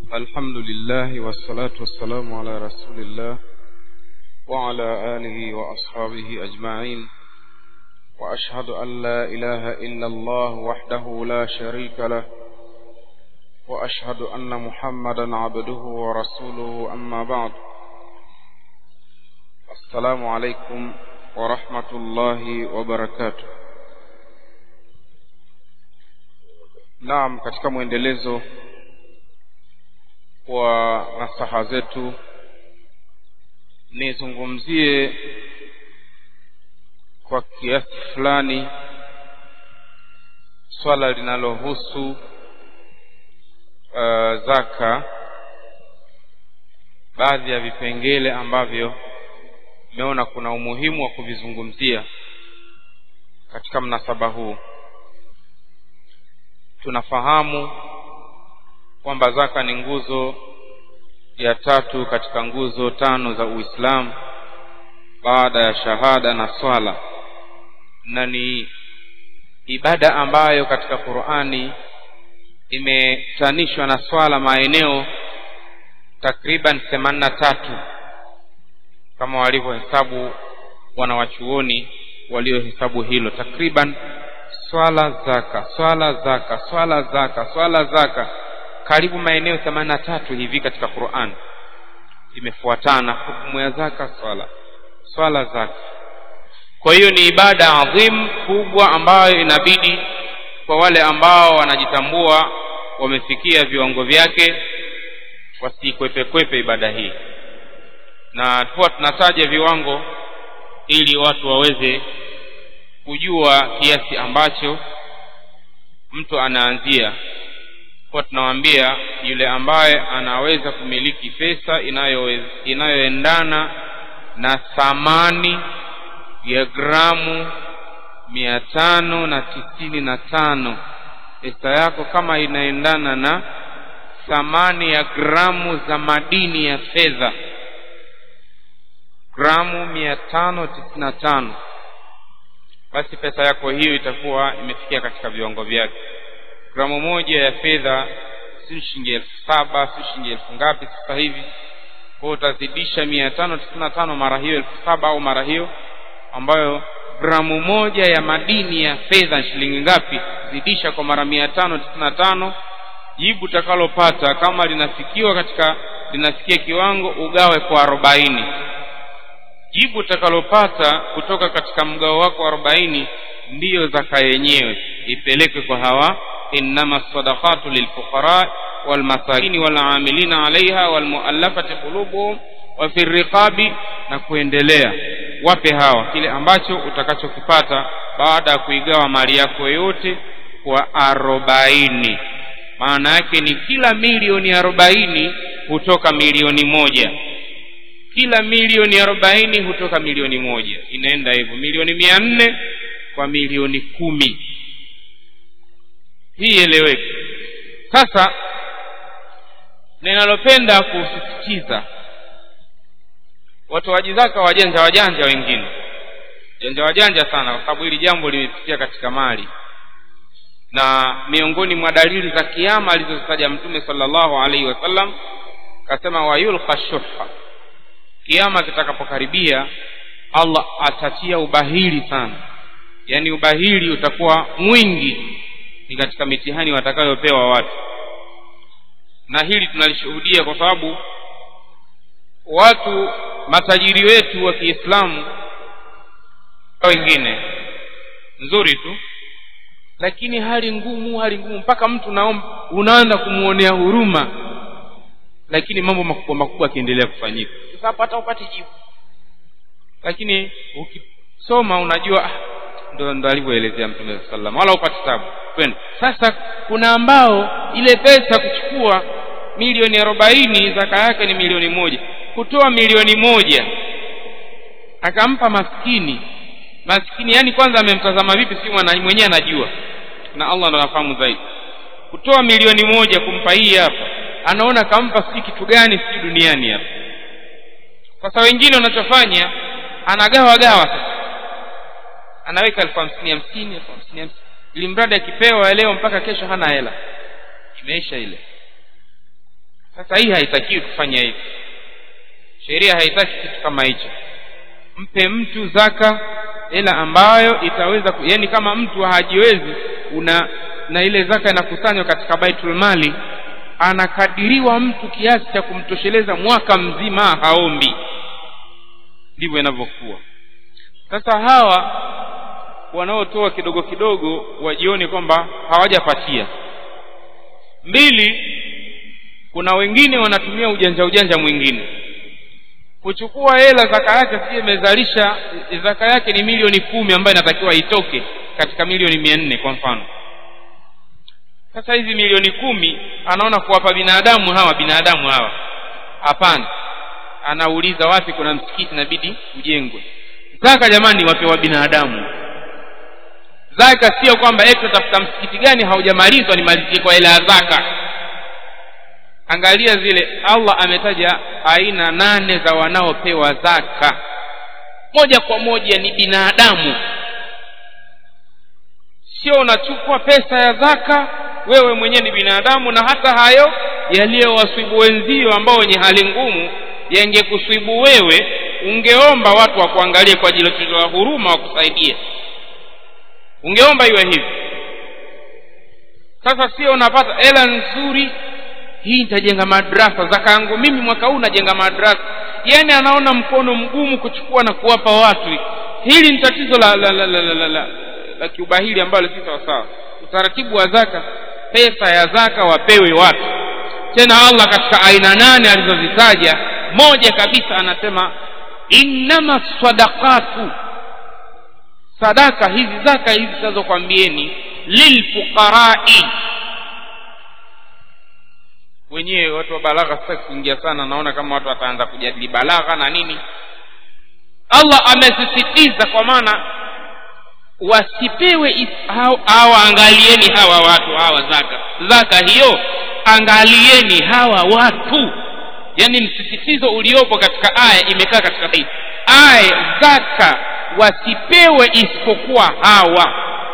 الحمد لله والصلاة والسلام على رسول الله وعلى آله وأصحابه أجمعين وأشهد أن لا إله إلا الله وحده لا شريك له وأشهد أن محمدا عبده ورسوله أما بعد السلام عليكم ورحمة الله وبركاته Naam, katika mwendelezo wa nasaha zetu nizungumzie kwa kiasi fulani swala linalohusu uh, zaka, baadhi ya vipengele ambavyo nimeona kuna umuhimu wa kuvizungumzia katika mnasaba huu. Tunafahamu kwamba zaka ni nguzo ya tatu katika nguzo tano za Uislamu baada ya shahada na swala, na ni ibada ambayo katika Qur'ani imetanishwa na swala maeneo takriban themanini na tatu kama walivyohesabu wanawachuoni waliohesabu hilo, takriban swala zaka, swala zaka, swala zaka, swala zaka, karibu maeneo themanini na tatu hivi katika Qur'an imefuatana hukumu ya zaka, swala, swala zaka. Kwa hiyo ni ibada adhim kubwa ambayo inabidi kwa wale ambao wanajitambua wamefikia viwango vyake wasikwepekwepe ibada hii, na tuwa tunataja viwango ili watu waweze kujua kiasi ambacho mtu anaanzia. Kwa tunawaambia yule ambaye anaweza kumiliki pesa inayo inayoendana na thamani ya gramu mia tano na tisini na tano pesa yako kama inaendana na thamani ya gramu za madini ya fedha gramu mia tano tisini na tano basi pesa yako hiyo itakuwa imefikia katika viwango vyake. Gramu moja ya fedha si shilingi elfu saba si shilingi elfu ngapi sasa hivi. Kwa utazidisha mia tano tisini na tano mara hiyo elfu saba au mara hiyo ambayo gramu moja ya madini ya fedha shilingi ngapi? Zidisha kwa mara mia tano tisini na tano jibu utakalopata kama linafikiwa katika linafikia kiwango ugawe kwa arobaini jibu utakalopata kutoka katika mgao wako wa arobaini ndiyo zaka yenyewe ipelekwe kwa hawa innama sadaqatu lilfuqara walmasakini walamilina alaiha walmuallafati qulubuhum wa fi riqabi na kuendelea wape hawa kile ambacho utakachokipata baada ya kuigawa mali yako yote kwa arobaini maana yake ni kila milioni arobaini hutoka milioni moja kila milioni arobaini hutoka milioni moja inaenda hivyo milioni mia nne kwa milioni kumi hii eleweke sasa ninalopenda kusisitiza watoaji zaka wajanja wajanja wengine janja wajanja sana kwa sababu hili jambo limepitia katika mali na miongoni mwa dalili za kiama alizozitaja mtume sallallahu alaihi wasallam akasema wayulqa shuha kiama kitakapokaribia Allah atatia ubahili sana yaani ubahili utakuwa mwingi ni katika mitihani watakayopewa watu na hili tunalishuhudia kwa sababu watu matajiri wetu wa Kiislamu wengine nzuri tu lakini hali ngumu hali ngumu mpaka mtu naomba unaanza kumuonea huruma lakini mambo makubwa makubwa yakiendelea kufanyika sasa hapa hata upate jibu lakini ukisoma unajua ah, ndo ndo alivyoelezea mtume sallam wala upate tabu kwenda sasa kuna ambao ile pesa kuchukua milioni arobaini zaka yake ni milioni moja kutoa milioni moja akampa maskini maskini yani kwanza amemtazama vipi si mwenyewe anajua na Allah ndo anafahamu zaidi kutoa milioni moja kumpa hii hapa anaona kampa si kitu gani si duniani hapa sasa wengine wanachofanya anagawa gawa sasa anaweka elfu hamsini hamsini elfu hamsini hamsini ili mradi akipewa leo mpaka kesho hana hela imeisha ile sasa hii haitakiwi kufanya hivi sheria haitaki kitu kama hicho mpe mtu zaka hela ambayo itaweza ku, yani kama mtu hajiwezi una na ile zaka inakusanywa katika baitul mali anakadiriwa mtu kiasi cha kumtosheleza mwaka mzima haombi ndivyo inavyokuwa sasa hawa wanaotoa kidogo kidogo wajione kwamba hawajapatia mbili kuna wengine wanatumia ujanja ujanja mwingine kuchukua hela zaka yake sije imezalisha zaka yake ni milioni kumi ambayo inatakiwa itoke katika milioni mia nne kwa mfano sasa hizi milioni kumi anaona kuwapa binadamu hawa binadamu hawa hapana anauliza wapi kuna msikiti inabidi ujengwe zaka jamani wapewa binadamu zaka sio kwamba eti utafuta msikiti gani haujamalizwa nimalizie kwa hela ya zaka angalia zile allah ametaja aina nane za wanaopewa zaka moja kwa moja ni binadamu sio unachukua pesa ya zaka wewe mwenyewe ni binadamu na hata hayo yaliyowaswibu wenzio ambao wenye hali ngumu yangekuswibu wewe ungeomba watu wakuangalie kwa ajili ya huruma wakusaidie ungeomba iwe hivi sasa sio unapata hela nzuri hii nitajenga madrasa zaka yangu mimi mwaka huu najenga madrasa yani anaona mkono mgumu kuchukua na kuwapa watu hili ni tatizo la la la la, la, la, la, la kiubahili ambalo si sawasawa utaratibu wa zaka pesa ya zaka wapewe watu tena allah katika aina nane alizozitaja moja kabisa anasema innama sadaqatu sadaka hizi zaka hizi zinazokwambieni lilfuqarai wenyewe watu wa balagha sitaki kuingia sana naona kama watu wataanza kujadili balagha na nini allah amesisitiza kwa maana wasipewe hawa angalieni hawa watu hawa zaka zaka hiyo angalieni hawa watu yaani msisitizo uliopo katika aya imekaa katika hii aya zaka wasipewe isipokuwa hawa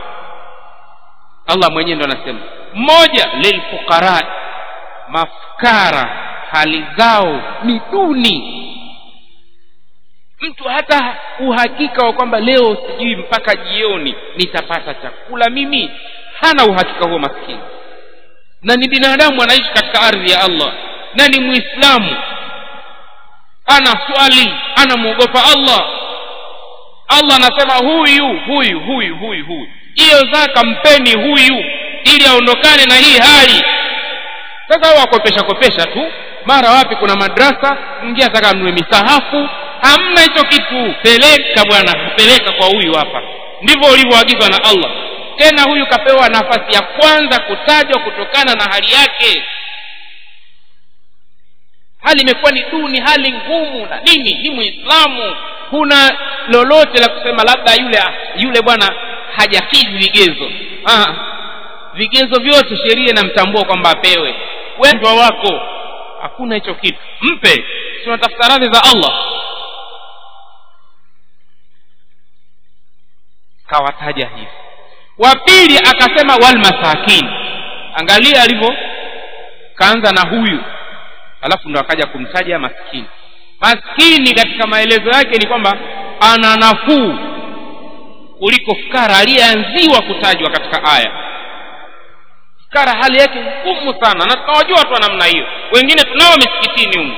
allah mwenyewe ndo anasema moja lilfuqarai mafukara hali zao ni duni mtu hata uhakika wa kwamba leo sijui mpaka jioni nitapata chakula mimi hana uhakika huo maskini na ni binadamu anaishi katika ardhi ya allah na ni muislamu ana swali anamwogopa allah allah anasema huyu huyu huyu huyu huyu hiyo zaka mpeni huyu ili aondokane na hii hali sasa wakopesha kopesha tu mara wapi kuna madrasa mwingine ataka nunue misahafu hamna hicho kitu peleka bwana peleka kwa huyu hapa ndivyo ulivyoagizwa na allah tena huyu kapewa nafasi ya kwanza kutajwa kutokana na hali yake hali imekuwa ni duni hali ngumu na nini ni muislamu kuna lolote la kusema labda yule yule bwana hajakidhi vigezo ah, vigezo vyote sheria inamtambua kwamba apewe wendwa wako hakuna hicho kitu mpe tunatafuta radhi za allah kawataja hivi wa pili akasema walmasakin angalia alivyo kaanza na huyu alafu ndo akaja kumtaja maskini maskini katika maelezo yake ni kwamba ana nafuu kuliko fukara aliyeanziwa kutajwa katika aya fukara hali yake ngumu sana na tunawajua watu wa namna hiyo wengine tunao misikitini humu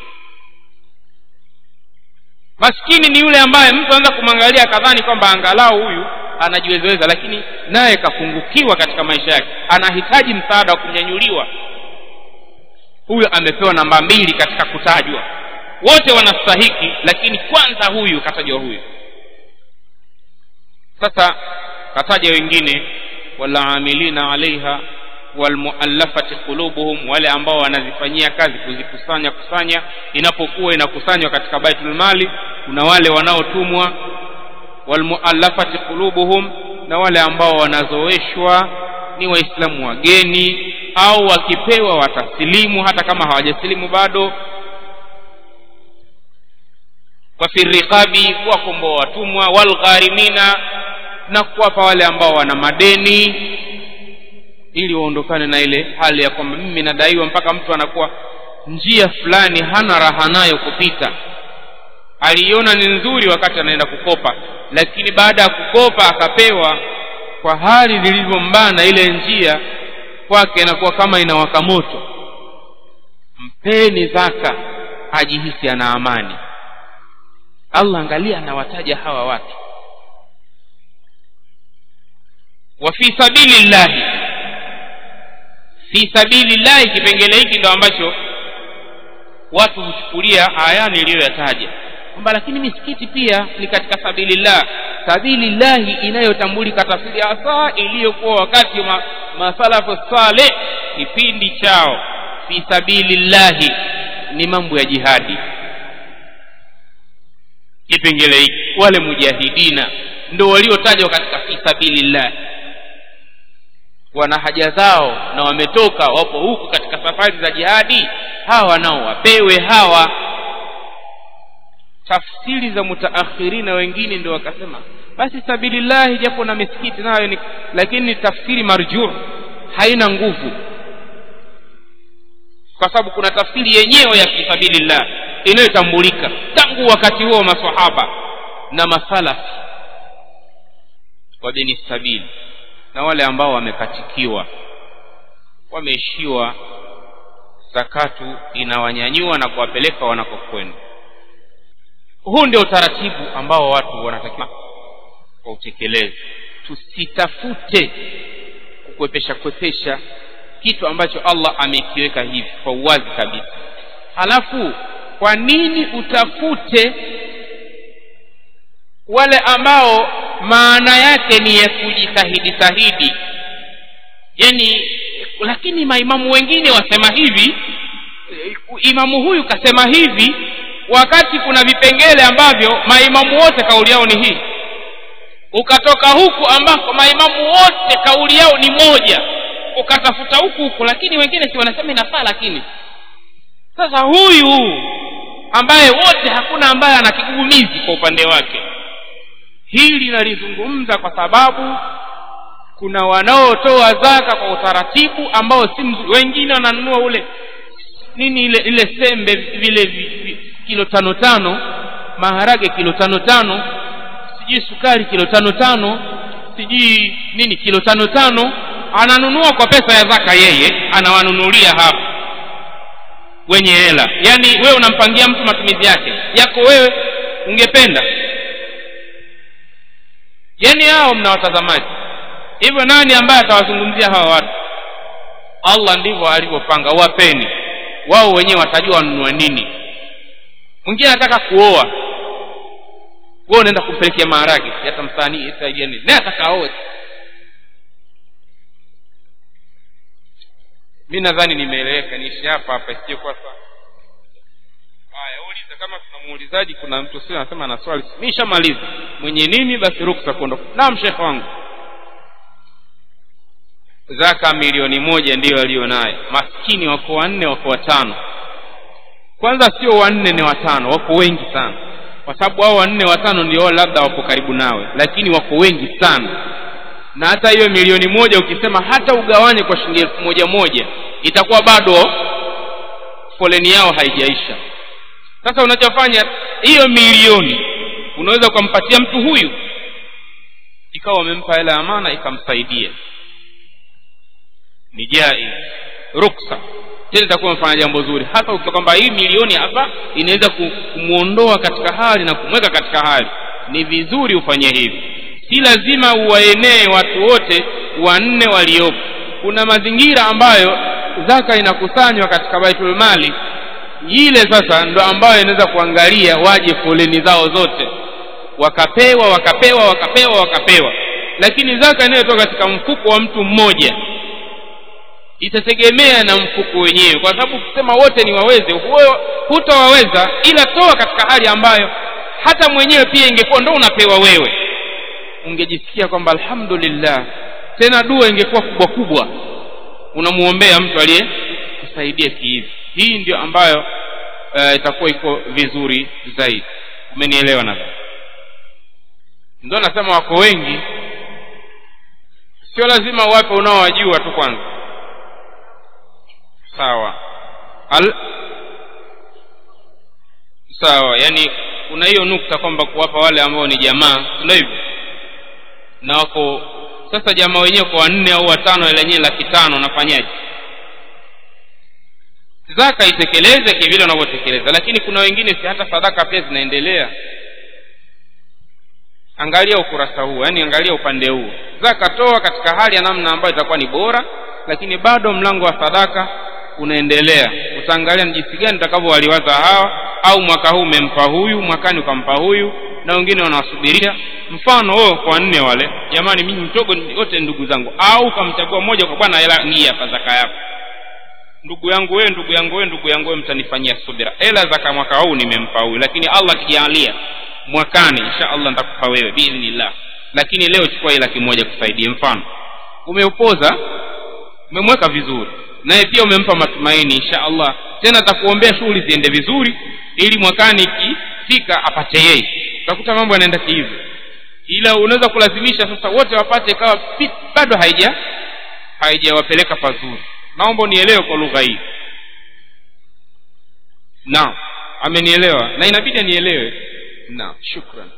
maskini ni yule ambaye mtu anaweza kumwangalia akadhani kwamba angalau huyu anajiwezeweza lakini naye kapungukiwa katika maisha yake anahitaji msaada wa kunyanyuliwa huyo amepewa namba mbili katika kutajwa wote wanastahiki lakini kwanza huyu katajwa huyu sasa kataja wengine walaamilina alaiha walmuallafati qulubuhum wale ambao wanazifanyia kazi kuzikusanya kusanya inapokuwa inakusanywa katika baitul mali kuna wale wanaotumwa walmuallafati qulubuhum na wale ambao wanazoeshwa ni waislamu wageni au wakipewa watasilimu hata kama hawajasilimu bado wafi riqabi kuwakomboa watumwa walgharimina na kuwapa wale ambao wana madeni ili waondokane na ile hali ya kwamba mimi nadaiwa mpaka mtu anakuwa njia fulani hana raha nayo kupita aliiona ni nzuri wakati anaenda kukopa lakini baada ya kukopa akapewa kwa hali lilivyombana ile njia kwake inakuwa kama inawaka moto mpeni zaka ajihisi ana amani allah angalia anawataja hawa watu wa fi sabili llahi fi sabili llahi kipengele hiki ndo ambacho watu huchukulia aya niliyoyataja kwamba lakini misikiti pia ni katika sabilillah sabilillahi inayotambulika tafsiri hasa iliyokuwa wakati wa masalafu saleh kipindi chao fi sabilillahi ni mambo ya jihadi kipengele hiki wale mujahidina ndo waliotajwa katika fi sabilillah wana haja zao na wametoka wapo huku katika safari za jihadi hawa nao wapewe hawa tafsiri za mutaakhirina wengine ndio wakasema basi sabilillahi japo na misikiti nayo ni lakini ni tafsiri marjuu haina nguvu kwa sababu kuna tafsiri yenyewe ya fisabilillah inayotambulika tangu wakati huo masahaba na masalafi wa beni sabili na wale ambao wamekatikiwa wameishiwa zakatu inawanyanyua na kuwapeleka wanakokwenda huu ndio utaratibu ambao watu wanatakiwa wautekeleze tusitafute kukwepesha kwepesha kitu ambacho allah amekiweka hivi kwa uwazi kabisa halafu kwa nini utafute wale ambao maana yake ni ya kujitahidi tahidi yani lakini maimamu wengine wasema hivi imamu huyu kasema hivi wakati kuna vipengele ambavyo maimamu wote kauli yao ni hii ukatoka huku ambako maimamu wote kauli yao ni moja ukatafuta huku huku lakini wengine si wanasema inafaa lakini sasa huyu ambaye wote hakuna ambaye ana kigugumizi kwa upande wake hili nalizungumza kwa sababu kuna wanaotoa zaka kwa utaratibu ambao si mzuri wengine wananunua ule nini ile ile sembe vile vi, vi, kilo tano tano maharage kilo tano tano sijui sukari kilo tano tano sijui nini kilo tano tano ananunua kwa pesa ya zaka yeye anawanunulia hapa wenye hela yaani wewe unampangia mtu matumizi yake yako wewe ungependa yaani hao mna watazamaji hivyo nani ambaye atawazungumzia hawa watu allah ndivyo alivyopanga wapeni wao wenyewe watajua wanunue nini mwingine anataka kuoa wewe unaenda kumpelekea maharage yatamsanii saidia nini naye ataka aoe mi nadhani nimeeleweka niishi hapa hapa isiyokuwa sawa haya uliza kama kuna muulizaji kuna mtu sio anasema ana swali mi shamaliza mwenye nini basi ruksa kuondoka naam shekhe wangu zaka milioni moja ndiyo aliyo nayo maskini wako wanne wako watano kwanza sio wanne ni watano wako wengi sana kwa sababu hao wanne watano ndio labda wako karibu nawe lakini wako wengi sana na hata hiyo milioni moja ukisema hata ugawanye kwa shilingi elfu moja moja itakuwa bado foleni yao haijaisha sasa unachofanya hiyo milioni unaweza ukampatia mtu huyu ikawa wamempa hela ya amana ikamsaidia ni jai ruksa tena itakuwa mfanya jambo zuri hasa ukiwa kwamba hii milioni hapa inaweza kumwondoa katika hali na kumweka katika hali ni vizuri ufanye hivi si lazima uwaenee watu wote wanne waliopo kuna mazingira ambayo zaka inakusanywa katika baitul mali ile sasa ndo ambayo inaweza kuangalia waje foleni zao zote wakapewa wakapewa wakapewa wakapewa lakini zaka inayotoka katika mfuko wa mtu mmoja itategemea na mfuko wenyewe kwa sababu kusema wote ni waweze hutawaweza ila toa katika hali ambayo hata mwenyewe pia ingekuwa ndo unapewa wewe ungejisikia kwamba alhamdulillah tena dua ingekuwa kubwa kubwa unamuombea mtu aliye kusaidia kihivi hii ndio ambayo uh, itakuwa iko vizuri zaidi umenielewa nadhani ndio nasema wako wengi sio lazima wape unaowajua tu kwanza sawa Al, sawa yani kuna hiyo nukta kwamba kuwapa wale ambao ni jamaa ndio hivyo na wako sasa jamaa wenyewe kwa wanne au watano ile yenyewe laki tano nafanyaje zaka itekeleze kivile unavyotekeleza lakini kuna wengine si hata sadaka pia zinaendelea angalia ukurasa huu yani angalia upande huu zaka toa katika hali ya namna ambayo itakuwa ni bora lakini bado mlango wa sadaka unaendelea utaangalia ni jinsi gani utakavyowaliwaza hawa au mwaka huu umempa huyu mwakani ukampa huyu na wengine wanawasubiria mfano wewe kwa nne wale jamani mimi mtogo wote ndugu zangu au ukamchagua mmoja kwa bwana hela hii hapa zaka yako ndugu yangu wewe ndugu yangu wewe ndugu yangu wewe mtanifanyia subira hela zaka mwaka huu nimempa huyu lakini allah akijalia mwakani insha allah nitakupa wewe biidhnillah lakini leo chukua hii laki moja kusaidie mfano umeupoza umemweka vizuri naye pia umempa matumaini insha allah tena atakuombea shughuli ziende vizuri ili mwakani ikifika apate yeye utakuta mambo yanaenda hivyo ila unaweza kulazimisha sasa wote wapate ikawa bado haija haijawapeleka pazuri naomba unielewe kwa lugha hii naam amenielewa na inabidi anielewe naam shukran